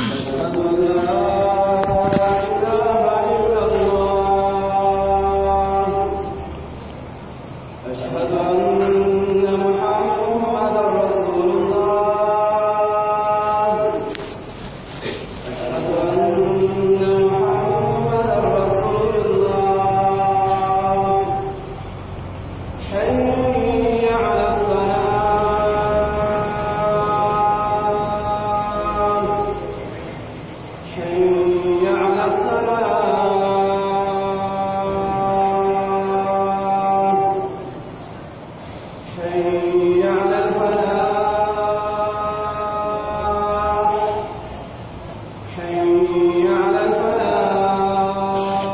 أشهد أن لا إله إلا الله أشهد أن محمدا رسول الله أشهد أن محمدا رسول الله حي على الصلاة حي على الصلاة حي على الفلاح حي على الفلاح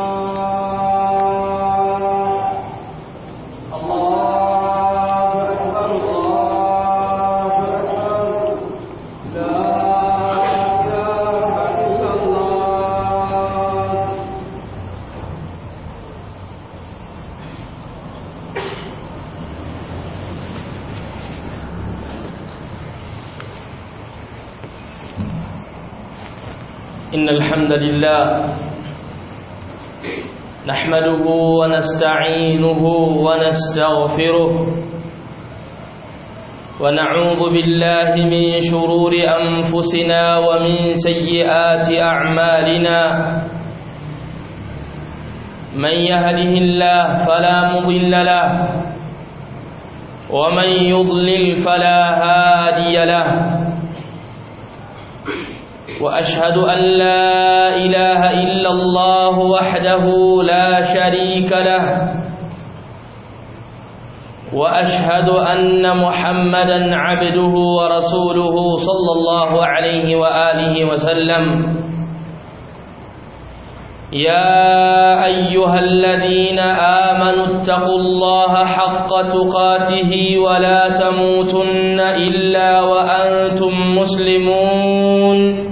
الله أكبر الله أكبر لا إله إلا الله إن الحمد لله نحمده ونستعينه ونستغفره ونعوذ بالله من شرور أنفسنا ومن سيئات أعمالنا من يهده الله فلا مضل له ومن يضلل فلا هادي له واشهد ان لا اله الا الله وحده لا شريك له واشهد ان محمدا عبده ورسوله صلى الله عليه واله وسلم يا ايها الذين امنوا اتقوا الله حق تقاته ولا تموتن الا وانتم مسلمون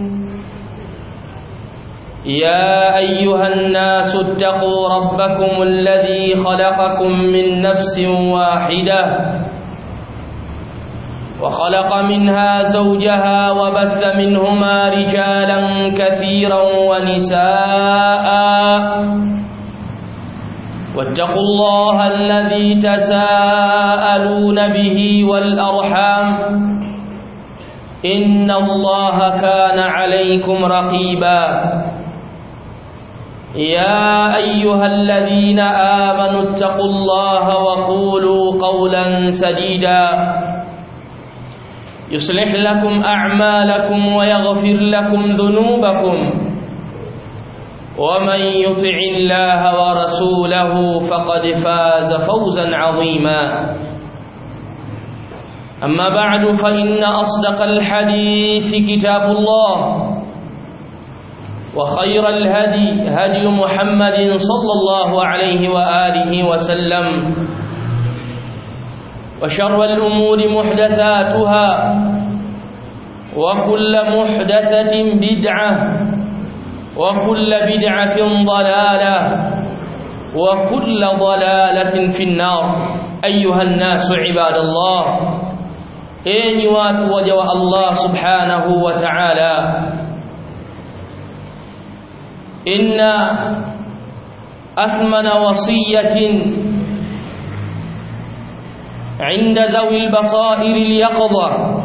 يا أيها الناس اتقوا ربكم الذي خلقكم من نفس واحدة وخلق منها زوجها وبث منهما رجالا كثيرا ونساء واتقوا الله الذي تساءلون به والأرحام إن الله كان عليكم رقيباً يا أيها الذين آمنوا اتقوا الله وقولوا قولا سديدا يصلح لكم أعمالكم ويغفر لكم ذنوبكم ومن يطع الله ورسوله فقد فاز فوزا عظيما أما بعد فإن أصدق الحديث كتاب الله وخير الهدي هدي محمد صلى الله عليه وآله وسلم وشر الأمور محدثاتها وكل محدثة بدعة وكل بدعة ضلالة وكل ضلالة في النار أيها الناس عباد الله إني واتوجه الله سبحانه وتعالى إن أثمن وصية عند ذوي البصائر اليقظة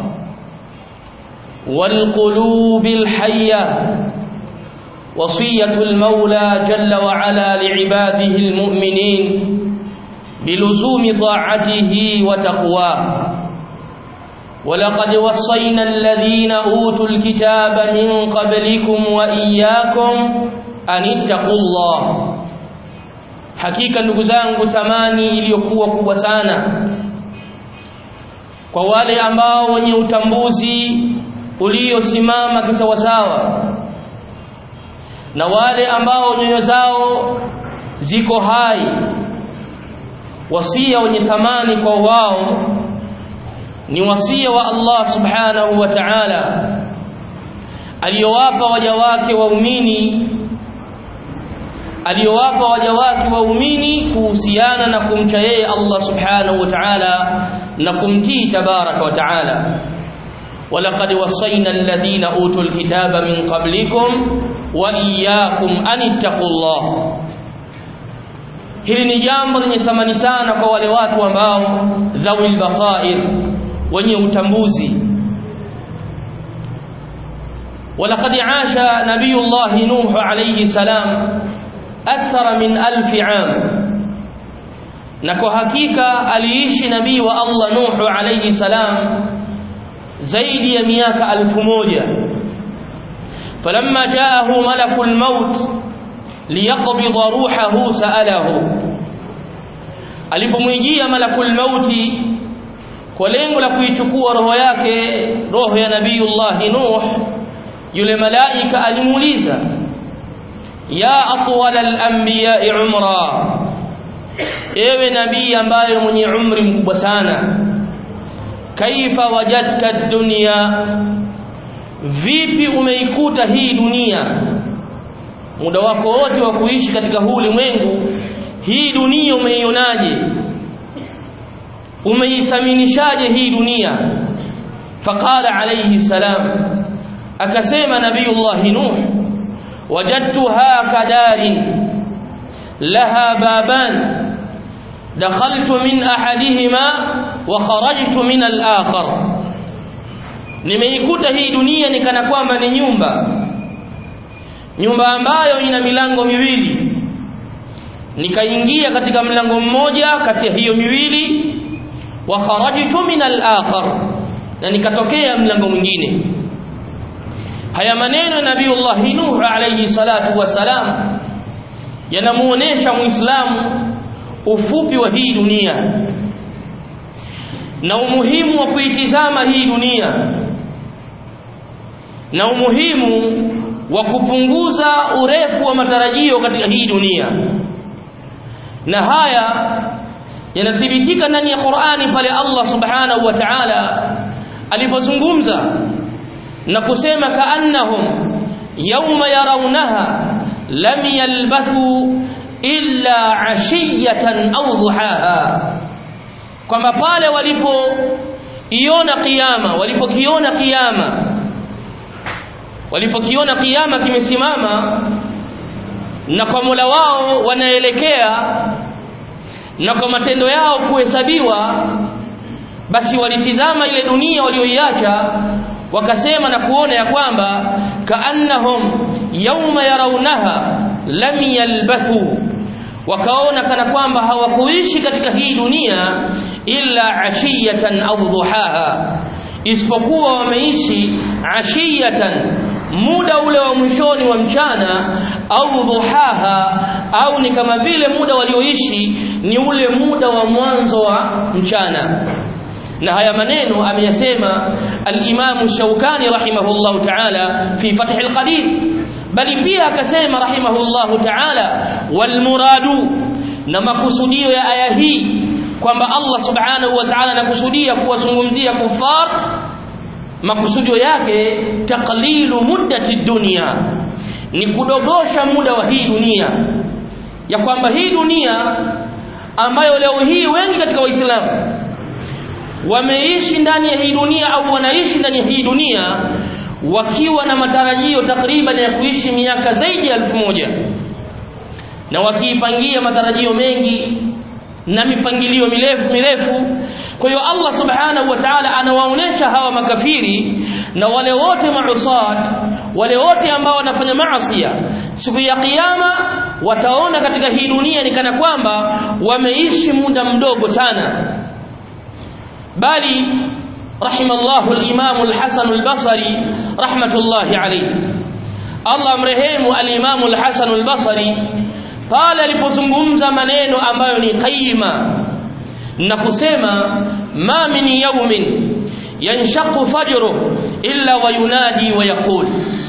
والقلوب الحية وصية المولى جل وعلا لعباده المؤمنين بلزوم طاعته وتقواه ولقد وصينا الذين أوتوا الكتاب من قبلكم وإياكم an ittaqullah hakika ndugu zangu thamani iliyokuwa kubwa sana kwa wale ambao wenye utambuzi uliosimama kisawasawa na wale ambao nyoyo zao ziko hai wasia wenye thamani kwa wao ni wasia wa Allah subhanahu wa ta'ala aliyowapa waja wake waumini aliyowapa waja wake waumini kuhusiana na kumcha yeye Allah subhanahu wa ta'ala na kumtii tabaraka wa ta'ala ولقد وصينا الذين أوتوا الكتاب من قبلكم وإياكم أن اتقوا الله hili ni jambo lenye thamani sana kwa wale watu ambao dhawil basair wenye utambuzi ولقد عاش نبي الله نوح عليه السلام أكثر من ألف عام نكو حقيقة aliishi nabii wa Allah Nuh alayhi salam zaidi ya miaka alfu moja falamma jaahu malakul maut liyaqbida ruhahu saalahu alipomwijia malakul mauti kwa lengo la kuichukua roho yake roho ya nabiyullah Nuh yule malaika alimuuliza ya atwal al-anbiya'i umra ewe nabii ambaye mwenye umri mkubwa sana kaifa wajadta ad-dunya vipi umeikuta hii dunia muda wako wote wa kuishi katika huu ulimwengu hii dunia umeionaje umeithaminishaje hii dunia faqala alayhi salam akasema nabiyullah nuh wajadtuha kadarin laha baban dakhaltu min ahadihima wa kharajtu min al-akhar nimeikuta hii dunia nikana kwamba ni nyumba nyumba ambayo ina milango miwili nikaingia katika mlango mmoja kati ya hiyo miwili wa kharajtu min al-akhar na nikatokea mlango mwingine haya maneno ya nabiiullah nuh alayhi salatu wasalam yanamuonesha muislamu ufupi wa hii dunia na umuhimu wa kuitizama hii dunia na umuhimu wa kupunguza urefu wa matarajio katika hii dunia na haya yanathibitika ndani ya Qur'ani pale Allah subhanahu wa ta'ala alipozungumza na kusema kaannahum yawma yarawnaha lam yalbathu illa ashiyatan au duhaha kwamba pale walipoiona kiyama walipokiona kiyama walipokiona kiyama kimesimama na kwa Mola wao wanaelekea na kwa matendo yao kuhesabiwa basi walitizama ile dunia walioiacha wakasema na kuona ya kwamba kaannahum yauma yarawnaha lam yalbathu wakaona kana kwamba hawakuishi katika hii dunia illa ashiyatan au duhaha isipokuwa wameishi ashiyatan muda ule wa mwishoni wa mchana au dhuhaha au ni kama vile muda walioishi ni ule muda wa mwanzo wa mchana na haya maneno ameyasema al-Imam Shawkani rahimahullah ta'ala fi Fath al-Qadir bali pia akasema rahimahullah ta'ala wal muradu na makusudio ya aya hii kwamba Allah subhanahu wa ta'ala anakusudia kuwazungumzia kufar makusudio yake taqlilu muddati dunya ni kudogosha muda wa hii dunia ya kwamba hii dunia ambayo leo hii wengi katika waislamu wameishi ndani ya hii dunia au wanaishi ndani ya hii dunia wakiwa na matarajio takriban ya kuishi miaka zaidi ya elfu moja na wakiipangia matarajio mengi na mipangilio mirefu mirefu kwa hiyo Allah subhanahu wa ta'ala anawaonesha hawa makafiri na wale wote mausat wale wote ambao wanafanya maasi siku ya kiyama wataona katika hii dunia ni kana kwamba wameishi muda mdogo sana bali rahimallahu al-imam al-hasan al-basri rahmatullahi alayhi Allah amrehemu al-imam al-hasan al-basri pale alipozungumza maneno ambayo ni qaima na kusema ma min yawmin yanshaqu fajru illa wa yunadi wa yaqul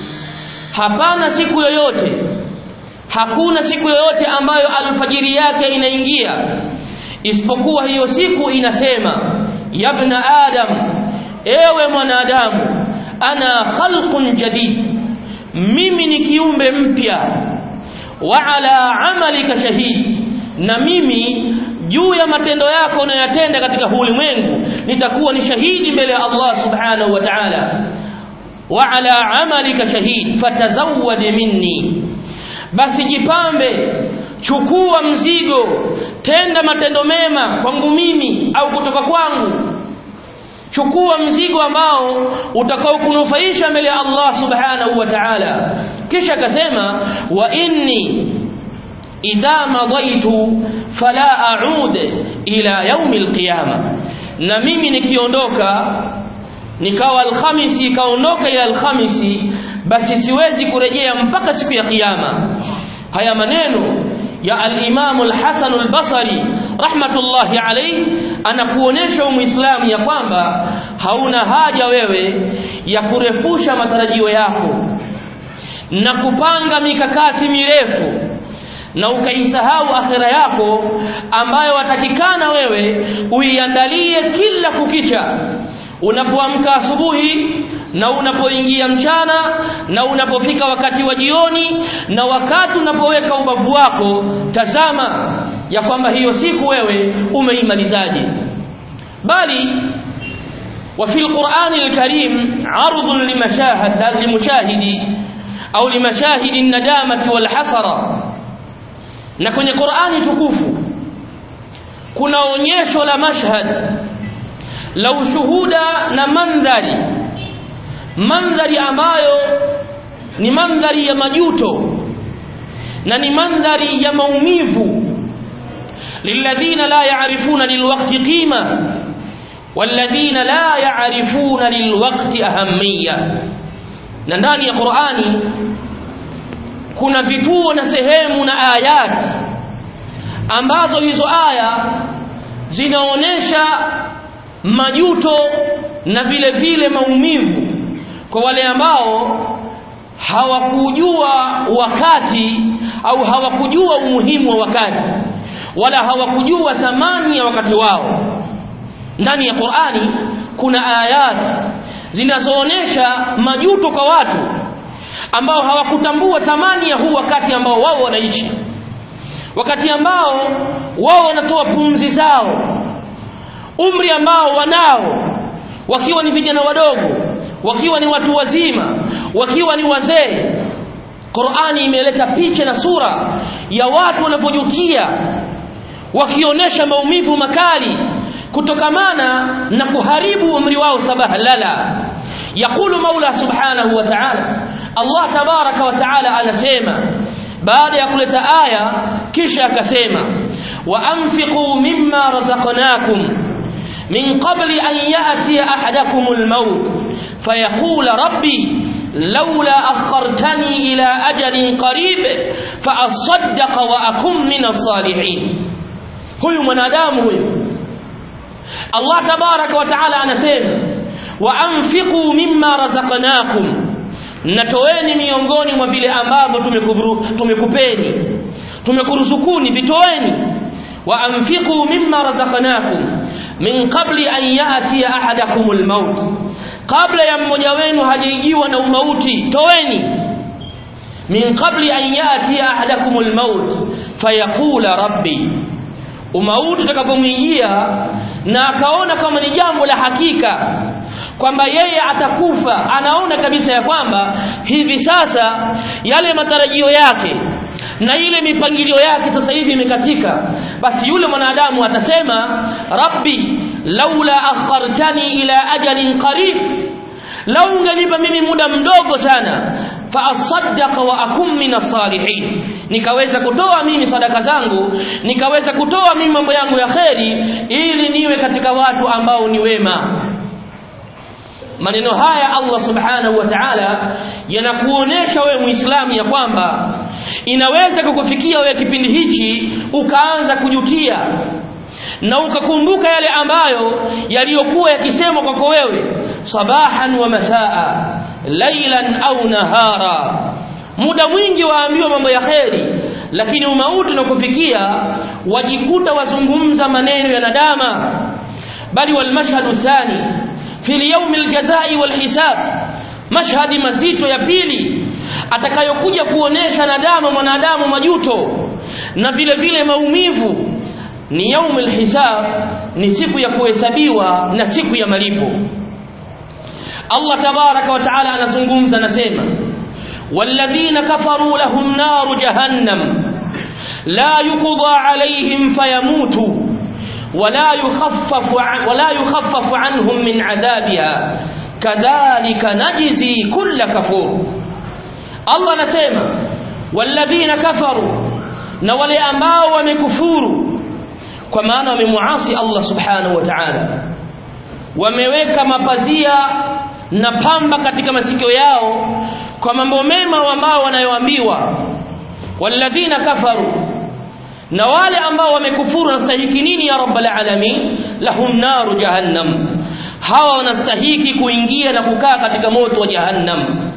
hapana siku yoyote hakuna siku yoyote ambayo alfajiri yake inaingia isipokuwa hiyo siku inasema yabna adam ewe mwanadamu ana khalqun jadid mimi ni kiumbe mpya wa ala amalika shahid na mimi juu ya matendo yako unayoyatenda katika ulimwengu nitakuwa ni shahidi mbele ya Allah subhanahu wa ta'ala wa ala amalika shahid fatazawwad minni basi jipambe chukua mzigo tenda matendo mema kwangu mimi au kutoka kwangu chukua mzigo ambao utakao kunufaisha mbele ya Allah subhanahu wa ta'ala kisha akasema wa inni idha madaitu fala a'ud ila yaumi alqiyama na mimi nikiondoka nikawa alhamisi ikaondoka ila alhamisi basi siwezi kurejea mpaka siku ya kiyama haya maneno ya al-Imam al-Hasan al-Basri rahmatullahi alayhi anakuonesha muislamu ya kwamba hauna haja wewe ya kurefusha matarajio yako na kupanga mikakati mirefu na ukaisahau akhira yako ambayo watakikana wewe uiandalie kila kukicha unapoamka asubuhi na unapoingia mchana na unapofika wakati wa jioni na wakati unapoweka ubavu wako tazama ya kwamba hiyo siku wewe umeimalizaje bali وفي القرآن الكريم عرض لمشاهد لمشاهد أو لمشاهد الندامة والحسرة na kwenye Qur'ani tukufu kuna onyesho la mashhad la ushuhuda na mandhari mandhari ambayo ni mandhari ya majuto na ni mandhari ya maumivu lilladhina la ya'rifuna lilwaqti qima walladhina la ya'rifuna lilwaqti ahammiya na ndani ya Qur'ani kuna vituo na sehemu na ayat ambazo hizo aya zinaonesha majuto na vile vile maumivu kwa wale ambao hawakujua wakati au hawakujua umuhimu wa wakati wala hawakujua thamani ya wakati wao ndani ya Qur'ani kuna ayat zinazoonesha majuto kwa watu ambao hawakutambua thamani ya huu wakati ambao wao wanaishi wakati ambao wao wanatoa pumzi zao umri ambao wanao wakiwa ni vijana wadogo wakiwa ni watu wazima wakiwa ni wazee Qur'ani imeleta picha na sura ya watu wanavyojutia wakionyesha maumivu makali kutokamana na kuharibu umri wao sabaha lala يقول مولى سبحانه وتعالى الله تبارك وتعالى anasema baada ya kuleta aya kisha akasema wa anfiqu mimma razaqnakum min qabli an ya'ti ahadakum al-maut fayaqul rabbi لولا أخرتني إلى أجل قريب فأصدق وأكن من الصالحين هو منادام هو الله تبارك وتعالى anasema waanfiqu mimma razaqnakum natoeni miongoni mwa vile ambavyo tumekupeni tumekuruzukuni vitoeni waanfiqu mimma razaqnakum min qabli an yati ahadakum almaut kabla ya mmoja wenu hajaijiwa na umauti toeni min qabli an yati ahadakum almaut fayaqula rabbi umauti utakapomwijia na akaona kama ni jambo la hakika kwamba yeye atakufa anaona kabisa ya kwamba hivi sasa yale matarajio yake na ile mipangilio yake sasa hivi imekatika basi yule mwanadamu atasema rabbi laula akhartani ila ajalin qarib lau ungenipa mimi muda mdogo sana fa asaddaqa wa akum min salihin nikaweza kutoa mimi sadaka zangu nikaweza kutoa mimi mambo yangu ya kheri ili niwe katika watu ambao ni wema maneno haya Allah subhanahu wa ta'ala yanakuonesha wewe muislamu ya kwamba inaweza kukufikia wewe kipindi hichi ukaanza kujutia na ukakumbuka yale ambayo yaliyokuwa yakisemwa kwako wewe sabahan wa masaa lailan au nahara muda mwingi waambiwa mambo ya kheri lakini umauti unakufikia wajikuta wazungumza maneno ya nadama bali walmashhadu thani fi lyaumi aljazai walhisab mashhadi mazito ya pili atakayokuja kuonesha nadama mwanadamu majuto na vile vile maumivu ni yaumul hisab ni siku ya kuhesabiwa na siku ya malipo Allah tabaraka wa taala anazungumza anasema walladhina kafaru lahum naru jahannam la yuqda alayhim fayamutu ولا يخفف ولا يخفف عنهم من عذابها كذلك نجزي كل كفور الله anasema والذين كفروا na wale ambao wamekufuru kwa maana wamemuasi Allah subhanahu wa ta'ala wameweka mapazia na pamba katika masikio yao kwa mambo mema ambao wanayoambiwa walladhina kafaru na wale ambao wamekufuru wanastahiki nini ya rabbal alamin lahum naru jahannam hawa wanastahiki kuingia na kukaa katika moto wa jahannam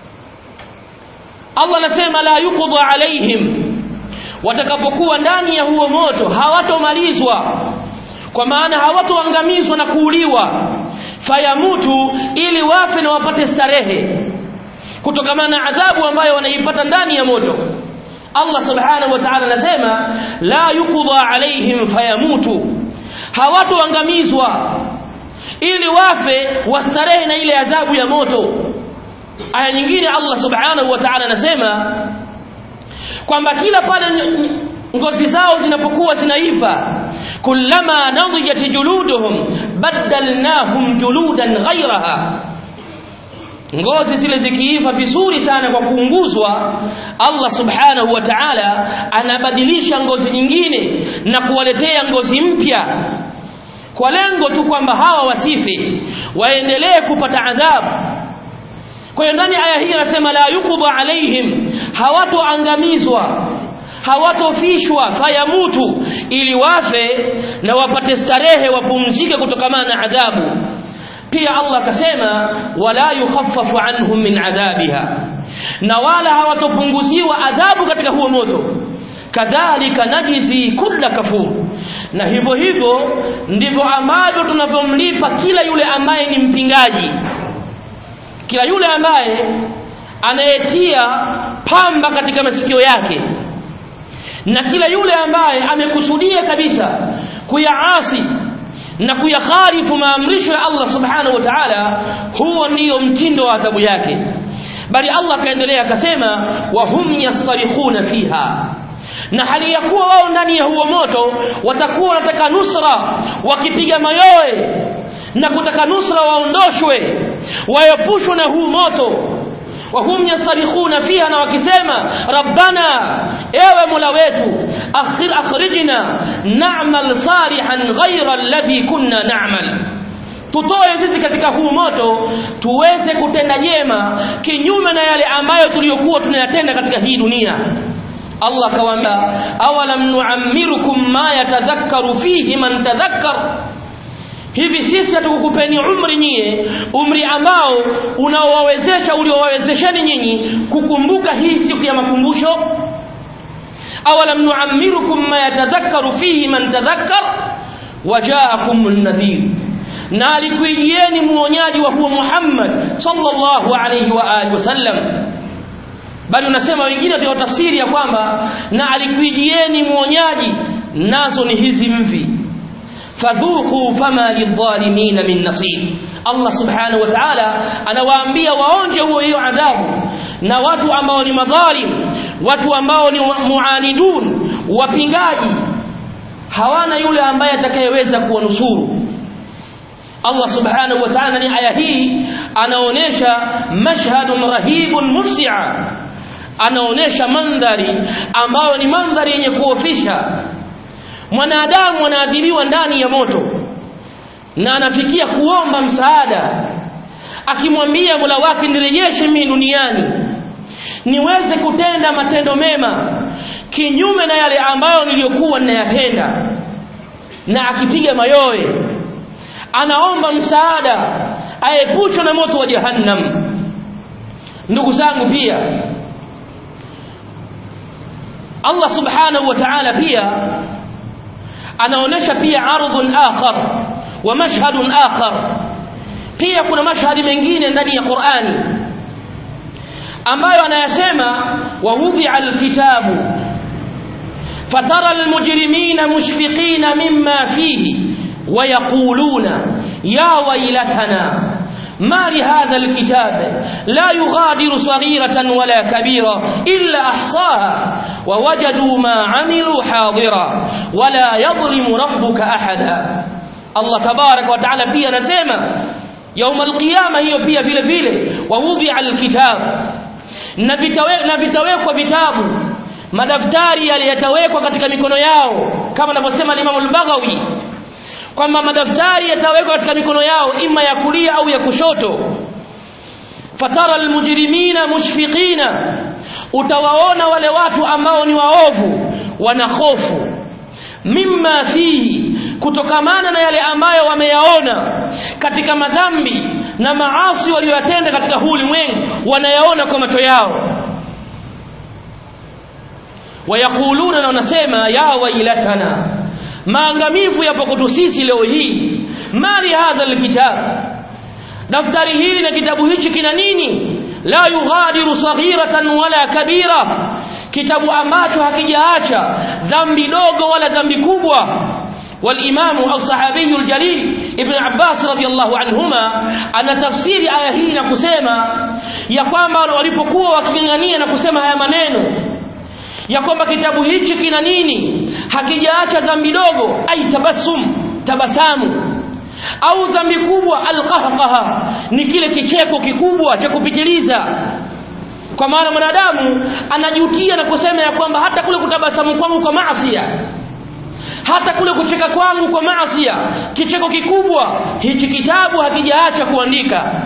Allah anasema la yuqda alaihim watakapokuwa ndani ya huo moto hawatomalizwa kwa maana hawatoangamizwa na kuuliwa fayamutu ili wafe na wapate starehe kutokana na adhabu ambayo wanaipata ndani ya moto Allah subhanahu wa ta'ala anasema la yuqda alaihim fayamutu hawatoangamizwa ili wafe wastarehe na ile adhabu ya moto aya nyingine Allah subhanahu wa ta'ala anasema kwamba kila pale ngozi zao zinapokuwa zinaiva kullama nadijat juluduhum badalnahum juludan ghayraha ngozi zile zikiiva vizuri sana kwa kuunguzwa Allah subhanahu wa ta'ala anabadilisha ngozi nyingine na kuwaletea ngozi mpya kwa lengo tu kwamba hawa wasife waendelee kupata adhabu kwa hiyo ndani aya hii anasema la yuqda alaihim hawatoangamizwa hawatofishwa fayamutu ili wafe na wapate starehe wapumzike kutokana na adhabu pia Allah akasema wala yukhaffafu anhum min adhabiha na wala hawatopunguziwa adhabu katika huo moto kadhalika najizi kulla kafur na hivyo hivyo ndivyo ambavyo tunavyomlipa kila yule ambaye ni mpingaji kila yule ambaye anayetia pamba katika masikio yake na kila yule ambaye amekusudia kabisa kuyaasi na kuyakhalifu maamrisho ya Allah subhanahu wa ta'ala huo ndiyo mtindo wa adhabu yake bali Allah kaendelea akasema wa hum yastarikhuna fiha na hali ya kuwa wao ndani ya huo moto watakuwa wanataka nusra wakipiga mayoe na kutaka nusra waondoshwe waepushwe na huu moto wahum yastarikhuna fiha na wakisema rabbana ewe mola wetu akhir akhrijna na'mal salihan ghayra alladhi kunna na'mal tutoe sisi katika huu moto tuweze kutenda jema kinyume na yale ambayo tuliyokuwa tunayatenda katika hii dunia Allah kawaambia awalam nu'ammirukum ma yatadhakkaru fihi man tadhakkar hivi sisi hatukukupeni umri nyie umri ambao unaowawezesha uliowawezesheni nyinyi kukumbuka hii siku ya makumbusho awalam nu'ammirukum ma yatadhakkaru fihi man tadhakkar wajaakum an-nadhir na alikuijieni muonyaji wa huo Muhammad sallallahu alayhi wa alihi wasallam bali unasema wengine ndio tafsiri ya kwamba na alikuijieni muonyaji nazo ni hizi mvi fadhuku fama lidhalimin min nasir Allah subhanahu wa ta'ala anawaambia waonje huo hiyo adhabu na watu ambao ni madhalim watu ambao ni muanidun wapingaji hawana yule ambaye atakayeweza kuwanusuru Allah subhanahu wa ta'ala ni aya hii anaonesha mashhadun rahibun mufsi'a anaonesha mandhari ambayo ni mandhari yenye kuofisha mwanadamu anaadhibiwa ndani ya moto na anafikia kuomba msaada akimwambia Mola wake nirejeshe mimi duniani niweze kutenda matendo mema kinyume na yale ambayo niliyokuwa ninayatenda na akipiga mayowe anaomba msaada aepushwe na moto wa jahannam ndugu zangu pia Allah subhanahu wa ta'ala pia anaonesha pia ardhun akhar wa mashhadun akhar pia kuna mashhadi mengine ndani ya Qur'ani ambayo anayasema wa wudhi'a alkitabu fatara almujrimina mushfiqina mimma fihi ويقولون يا ويلتنا ما لهذا الكتاب لا يغادر صغيرة ولا كبيرة إلا أحصاها ووجدوا ما عملوا حاضرا ولا يظلم ربك أحدا الله تبارك وتعالى pia anasema يوم القيامة hiyo pia vile vile ووضع الكتاب na vitawekwa vitabu madaftari yaliyotawekwa katika mikono yao kama anavyosema Imam al-Baghawi kwamba madaftari yatawekwa katika mikono yao ima ya kulia au ya kushoto fatara almujrimina mushfiqina utawaona wale watu ambao ni waovu wana hofu mimma fihi kutokamana na yale ambayo wameyaona katika madhambi na maasi waliyotenda katika huu ulimwengu wanayaona kwa macho yao wayakuluna na wanasema ya wailatana maangamivu yapo kwetu sisi leo hii mali hadha alkitab daftari hili na kitabu hichi kina nini la yughadiru saghiratan wala kabira kitabu ambacho hakijaacha dhambi dogo wala dhambi kubwa والإمام الصحابي الجليل ابن عباس رضي الله عنهما أنا تفسير آية hii na kusema ya kwamba walipokuwa wakingangania na kusema haya maneno ya kwamba kitabu hichi kina nini hakijaacha dhambi dogo ai tabassum tabasamu au dhambi kubwa alqahqaha ni kile kicheko kikubwa cha kupitiliza kwa maana mwanadamu anajutia na kusema ya kwamba hata kule kutabasamu kwangu kwa maasiya hata kule kucheka kwangu kwa maasiya kicheko kikubwa hichi kitabu hakijaacha kuandika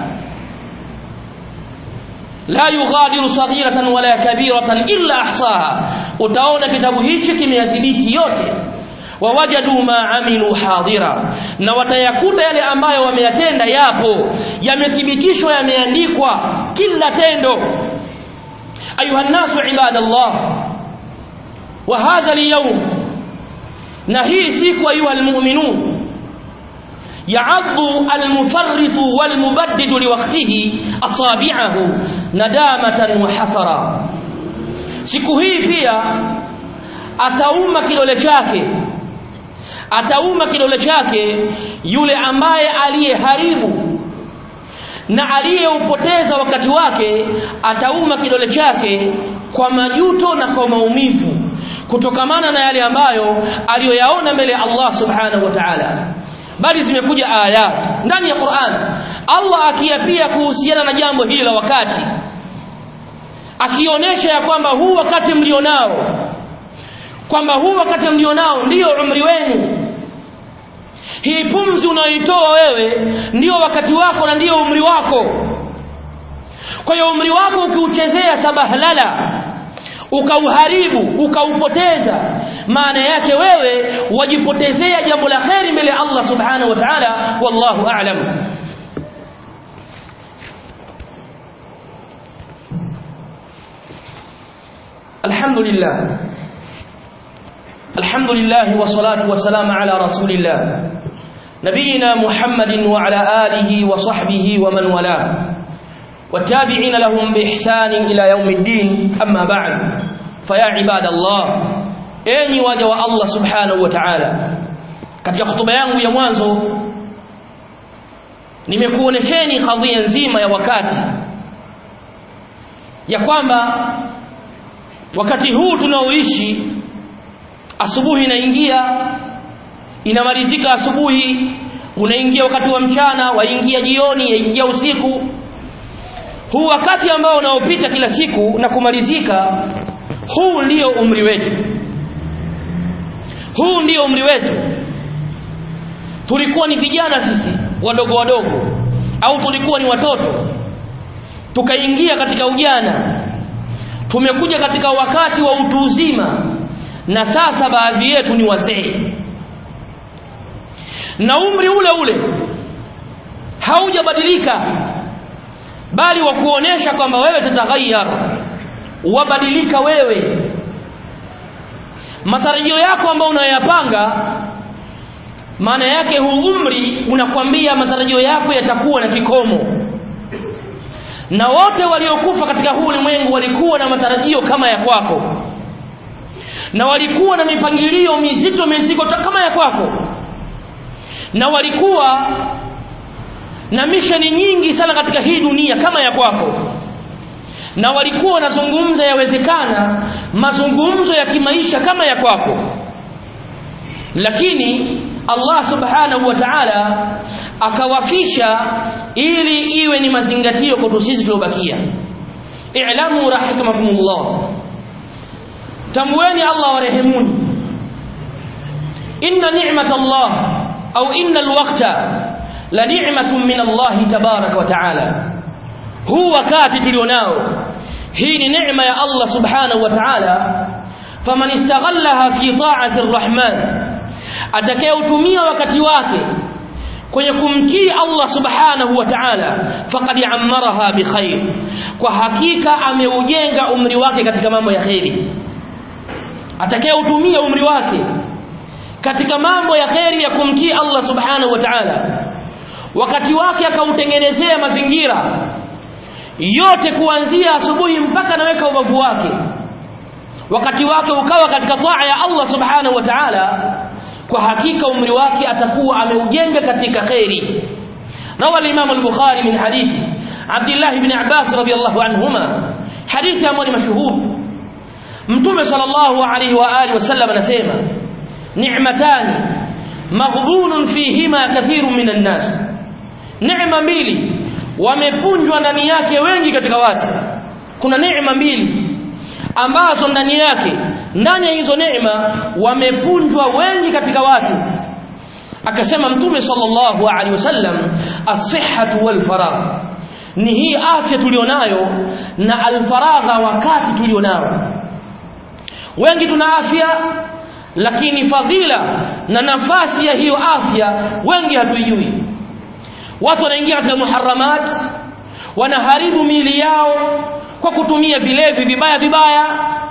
la yughadiru saghiratan wala kabiratan illa ahsaha utaona kitabu hichi kimeyadhibiti yote wawajadu ma amilu hadira na watayakuta yale ambayo wameyatenda yapo yamethibitishwa yameandikwa kila tendo ayuha nasu ibadallah wa hadha alyawm na hii siku ayuha almu'minun يعض المفرط والمبدد لوقته أصابعه ندامة وحسرا siku hii pia atauma kidole chake atauma kidole chake yule ambaye aliyeharibu na aliyeupoteza wakati wake atauma kidole chake kwa majuto na kwa maumivu kutokamana na yale ambayo aliyoyaona mbele ya Allah subhanahu wa ta'ala bali zimekuja ayat ndani ya Qur'an Allah akiapia kuhusiana na jambo hili la wakati akionyesha ya kwamba huu wakati mlionao kwamba huu wakati mlionao ndiyo umri wenu hii pumzi unayoitoa wewe ndiyo wakati wako na ndiyo umri wako kwa hiyo umri wako ukiuchezea sabahlala ukauharibu ukaupoteza maana yake wewe wajipotezea jambo la kheri mbele ya Allah subhanahu wa ta'ala wallahu a'lam alhamdulillah alhamdulillah wassalatu wassalamu ala rasulillah nabiyina muhammadin wa ala alihi wa sahbihi wa man walah والتابعين لهم بإحسان إلى يوم الدين أما بعد فيا عباد الله أني واجه الله سبحانه وتعالى katika hotuba yangu ya mwanzo nimekuonesheni kadhia nzima ya wakati ya kwamba wakati huu tunaoishi asubuhi inaingia inamalizika asubuhi unaingia wakati wa mchana waingia jioni yaingia usiku huu wakati ambao unaopita kila siku na kumalizika huu ndio umri wetu huu ndio umri wetu tulikuwa ni vijana sisi wadogo wadogo au tulikuwa ni watoto tukaingia katika ujana tumekuja katika wakati wa utu uzima na sasa baadhi yetu ni wazee na umri ule ule haujabadilika bali wa kuonesha kwamba wewe tataghayyar wabadilika wewe matarajio yako ambayo unayoyapanga maana yake huu umri unakwambia matarajio yako yatakuwa na kikomo na wote waliokufa katika huu ulimwengu walikuwa na matarajio kama ya kwako na walikuwa na mipangilio mizito mizito kama ya kwako na walikuwa na misheni nyingi sana katika hii dunia kama ya kwako na walikuwa wanazungumza yawezekana mazungumzo ya kimaisha kama ya kwako lakini Allah subhanahu wa ta'ala akawafisha ili iwe ni mazingatio kwa sisi tuliobakia i'lamu rahimakumullah tambueni Allah warehemuni inna ni'matallah au inna alwaqta la ni'matun min Allah tabaraka wa ta'ala huu wakati tulionao hii ni neema ya Allah subhanahu wa ta'ala faman istaghallaha fi ta'ati arrahman atakayeutumia wakati wake kwenye kumtii Allah subhanahu wa ta'ala faqad ammaraha bikhair kwa hakika ameujenga umri wake katika mambo ya khairi atakayeutumia umri wake katika mambo ya khairi ya kumtii Allah subhanahu wa ta'ala wakati wake akautengenezea mazingira yote kuanzia asubuhi mpaka naweka ubavu wake wakati wake ukawa katika taa ya Allah subhanahu wa ta'ala kwa hakika umri wake atakuwa ameujenga katika khairi rawa al-imam al-bukhari min hadithi Abdullah ibn Abbas radiyallahu anhuma hadithi ambayo ni mashuhuri mtume sallallahu alayhi wa alihi wasallam anasema ni'matani maghbunun fihima kathirun minan nas neema mbili wamepunjwa ndani yake wengi katika watu kuna neema mbili ambazo ndani yake ndani ya hizo neema wamepunjwa wengi katika watu akasema mtume sallallahu alaihi wasallam as-sihhatu wal faragh ni hii afya tulionayo na al-faragha wakati tulionao wengi tuna afya lakini fadhila na nafasi ya hiyo afya wengi hatuijui watu wanaingia katika muharramat wanaharibu miili yao kwa kutumia vilevi vibaya vibaya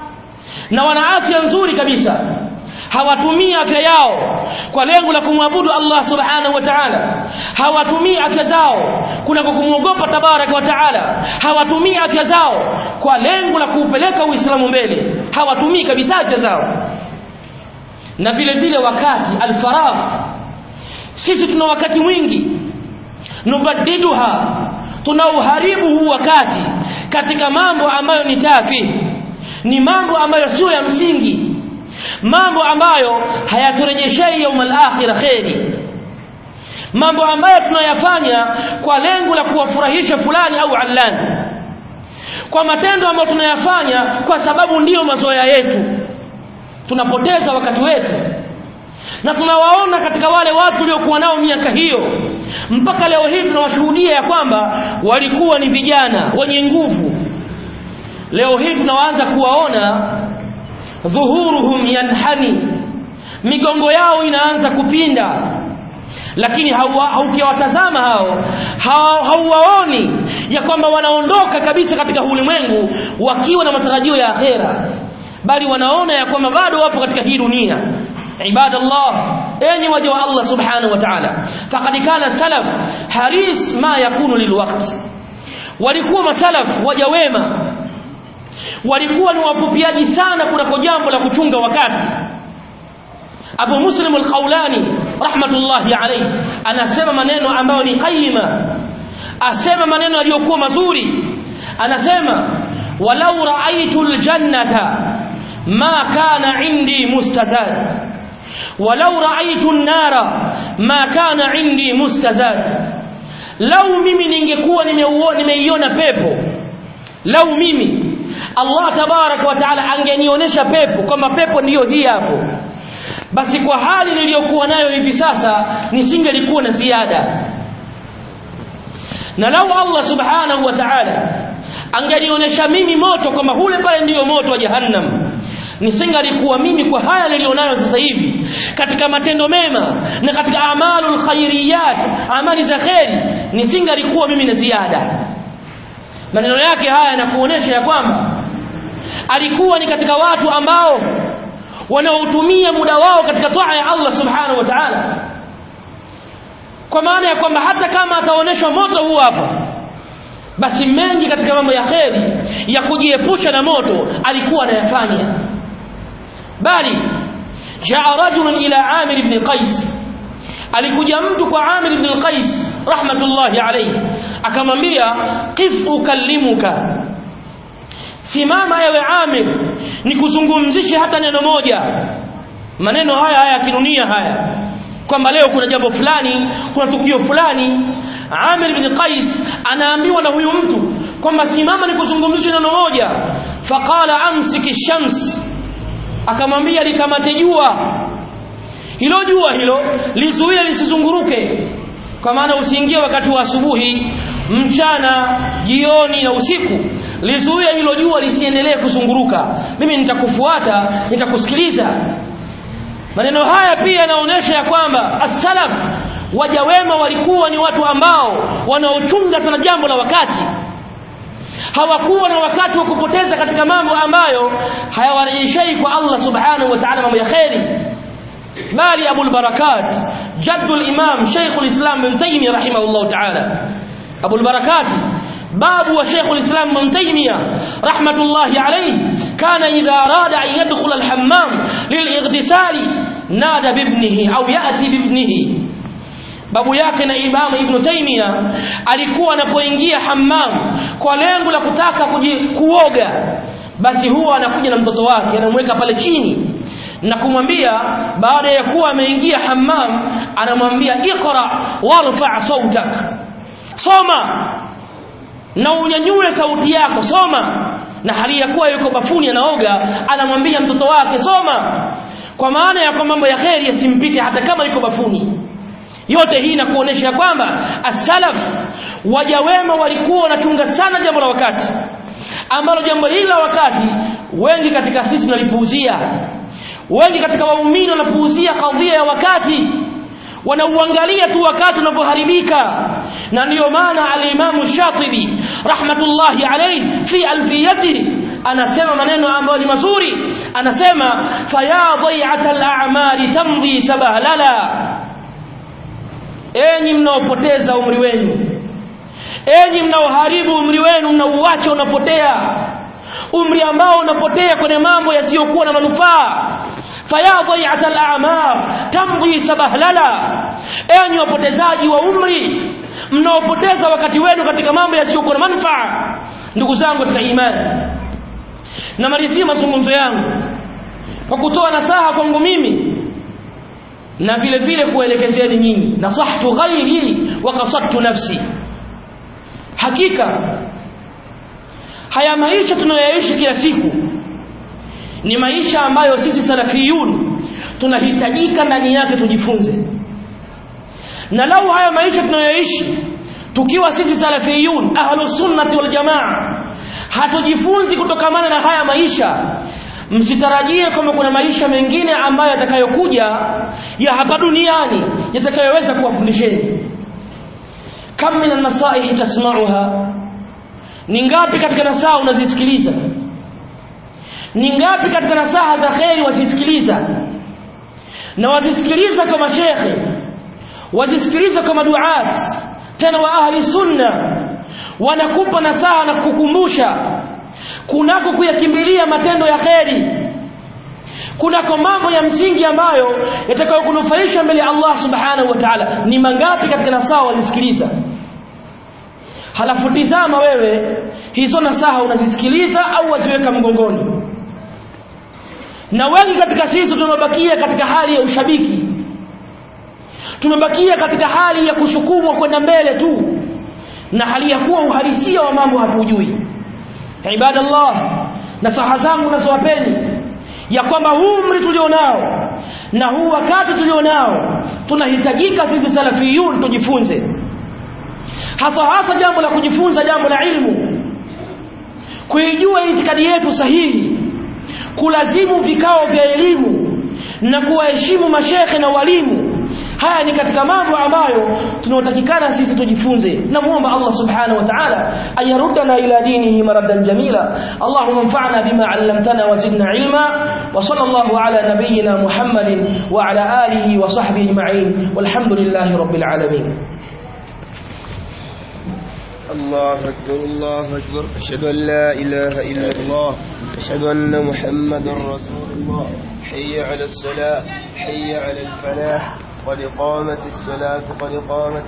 na wana afya nzuri kabisa hawatumii afya yao kwa lengo la kumwabudu Allah subhanahu wa ta'ala hawatumii afya zao kuna kumwogopa tabaraka wa ta'ala hawatumii afya zao kwa lengo la kuupeleka Uislamu mbele hawatumii kabisa afya zao na vile vile wakati alfaragh sisi tuna wakati mwingi nubadiduha tunauharibu huu wakati katika mambo ambayo ni tafi ni mambo ambayo sio ya msingi mambo ambayo hayaturejeshei yaumal akhirah kheri mambo ambayo tunayafanya kwa lengo la kuwafurahisha fulani au allani kwa matendo ambayo tunayafanya kwa sababu ndiyo mazoea yetu tunapoteza wakati wetu na tunawaona katika wale watu waliokuwa nao miaka hiyo mpaka leo hii tunawashuhudia ya kwamba walikuwa ni vijana wenye nguvu leo hii tunaanza kuwaona dhuhuruhum yanhani migongo yao inaanza kupinda lakini haukiwatazama hao hauwaoni ya kwamba wanaondoka kabisa katika ulimwengu wakiwa na matarajio ya akhera bali wanaona ya kwamba bado wapo katika hii dunia عباد الله enyi waja wa Allah subhanahu wa ta'ala faqad kana salaf haris ma yakunu lilwaqt walikuwa masalaf waja wema walikuwa ni wapupiaji sana kunako jambo la kuchunga wakati Abu Muslim al-Khawlani rahmatullahi alayhi anasema maneno ambayo ni qayyima asema maneno yaliyokuwa mazuri anasema walau ra'aytu al-jannata ma kana indi mustazad ولو رأيت النار ما كان عندي مستزاد لو mimi ningekuwa nimeiona pepo lau mimi Allah tabarak wa taala angenionyesha pepo kama pepo ndiyo hii hapo basi kwa hali niliyokuwa nayo hivi sasa nisingelikuwa na ziada na lau Allah subhanahu wa ta'ala angenionyesha mimi moto kama hule pale ndiyo moto wa jahannam nisingalikuwa mimi kwa haya nilionayo sasa hivi katika matendo mema na katika amalul khairiyat amali za kheri nisingalikuwa mimi na ziada maneno yake haya yanakuonesha ya kwamba alikuwa ni katika watu ambao wanaotumia muda wao katika taa ya Allah subhanahu wa ta'ala kwa maana ya kwamba hata kama ataoneshwa moto huu hapa basi mengi katika mambo ya kheri ya kujiepusha na moto alikuwa anayafanya bali jaa rajulun ila Amir ibn Qais alikuja mtu kwa Amir ibn Qais rahmatullahi alayhi akamwambia qif ukallimuka simama ewe Amir nikuzungumzishe hata neno moja maneno haya haya ya kidunia haya kwamba leo kuna jambo fulani kuna tukio fulani Amir ibn Qais anaambiwa na huyu mtu kwamba simama nikuzungumzishe neno moja faqala amsiki shams akamwambia likamate jua hilo jua hilo lizuie lisizunguruke kwa maana usiingie wakati wa asubuhi mchana jioni na usiku lizuie hilo jua lisiendelee kuzunguruka mimi nitakufuata nitakusikiliza maneno haya pia yanaonyesha ya kwamba as-salaf waja wema walikuwa ni watu ambao wanaochunga sana jambo la wakati hawakuwa na wakati wa kupoteza katika mambo ambayo hayawarejeshei kwa Allah subhanahu wa ta'ala mambo ya khairi bali Abu al-Barakat jaddul imam Sheikh al-Islam Ibn Taymiyyah rahimahullah ta'ala Abu al-Barakat باب وشيخ الإسلام ابن تيمية رحمة الله عليه كان إذا أراد أن يدخل الحمام للاغتسال نادى بابنه أو يأتي بابنه babu yake na Imam Ibn Taymiyyah alikuwa anapoingia hammam kwa lengo la kutaka kuoga basi huwa anakuja na mtoto wake anamweka pale chini na kumwambia baada ya kuwa ameingia hammam anamwambia iqra warfa sautak soma na unyanyue sauti yako soma na hali ya kuwa yuko bafuni anaoga anamwambia mtoto wake soma kwa maana ya kwamba mambo ya kheri yasimpite hata kama yuko bafuni yote hii inakuonesha kwamba as-salaf waja wema walikuwa wanachunga sana jambo la wakati ambalo jambo hili la wakati wengi katika sisi tunalipuuzia wengi katika waumini wanapuuzia kadhia ya wakati wanauangalia tu wakati unapoharibika na ndiyo maana al-Imam Shatibi rahmatullahi alayhi fi alfiyatihi anasema maneno ambayo ni mazuri anasema faya dhai'at al-a'mali tamdhi sabahlala enyi mnaopoteza umri wenu enyi mnaoharibu umri wenu mnauacha unapotea umri ambao unapotea kwenye mambo yasiyokuwa na manufaa faya dhai'at al-a'mar tamdhi sabahlala enyi wapotezaji wa umri mnaopoteza wakati wenu katika mambo yasiyokuwa na manufaa ndugu zangu katika imani namalizia mazungumzo yangu kwa kutoa nasaha kwangu mimi na vile vile kuelekezeni nyinyi nasahtu ghairi wa qasadtu nafsi hakika haya maisha tunayoishi kila siku ni maisha ambayo sisi salafiyun tunahitajika ndani yake tujifunze na lau haya maisha tunayoishi tukiwa sisi salafiyun ahlus sunnati wal jamaa hatujifunzi kutokamana na haya maisha msitarajie kwamba kuna maisha mengine ambayo yatakayokuja ya hapa duniani yatakayoweza kuwafundisheni kam min an-nasaih tasma'uha ni ngapi katika nasaha unazisikiliza ni ngapi katika nasaha za kheri wazisikiliza na wazisikiliza kama shekhe wazisikiliza kama duat tena wa ahli sunna wanakupa nasaha na kukukumbusha kunako kuyakimbilia matendo ya kheri kunako mambo ya msingi ambayo yatakayokunufaisha mbele ya Allah subhanahu wa ta'ala ni mangapi katika nasaha walisikiliza halafu tizama wewe hizo nasaha unazisikiliza au waziweka mgongoni na wengi katika sisi tunabakia katika hali ya ushabiki tumebakia katika hali ya kushukumwa kwenda mbele tu na hali ya kuwa uhalisia wa mambo hatujui ibadallah nasaha zangu nazowapeni ya kwamba huu umri tulionao na huu wakati tulionao tunahitajika sisi salafiyun tujifunze hasa hasa jambo la kujifunza jambo la ilmu kuijua itikadi yetu sahihi kulazimu vikao vya elimu na kuwaheshimu mashekhe na walimu haya ni katika mambo ambayo tunaotakikana sisi tujifunze namuomba Allah subhanahu wa ta'ala ayarudana ila dinihi maradan jamila Allahumma anfa'na bima 'allamtana wa zidna ilma wa sallallahu ala nabiyyina Muhammadin wa ala alihi wa sahbihi ajma'in walhamdulillahi rabbil alamin الله أكبر الله أكبر أشهد أن لا إله إلا الله أشهد أن محمدا رسول الله حي على الصلاة حي على الفلاح قد قامت الصلاة قد قامت